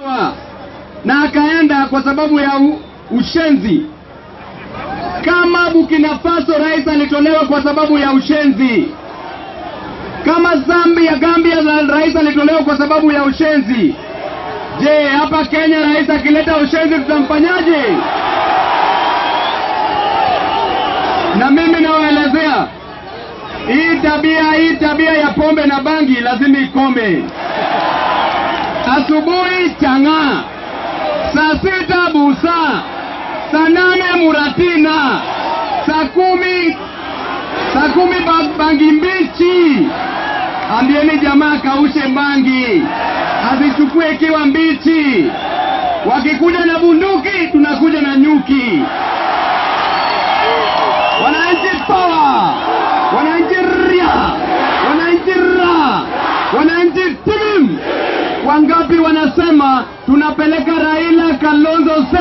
na akaenda kwa sababu ya u, ushenzi. Kama Burkina Faso rais alitolewa kwa sababu ya ushenzi, kama Zambia, Gambia la rais alitolewa kwa sababu ya ushenzi. Je, hapa Kenya rais akileta ushenzi tutamfanyaje? Na mimi nawaelezea hii tabia, hii tabia ya pombe na bangi lazima ikome. Asubuhi chang'aa, saa sita busa, saa nane muratina, saa kumi saa kumi ba- bangi mbichi. Ambieni jamaa kaushe bangi, azichukue ikiwa mbichi. Wakikuja na bunduki, tunakuja na nyuki. Wananchi power, wananchi ria, wananchi ra, wananchi tim. Wangapi wanasema tunapeleka Raila Kalonzo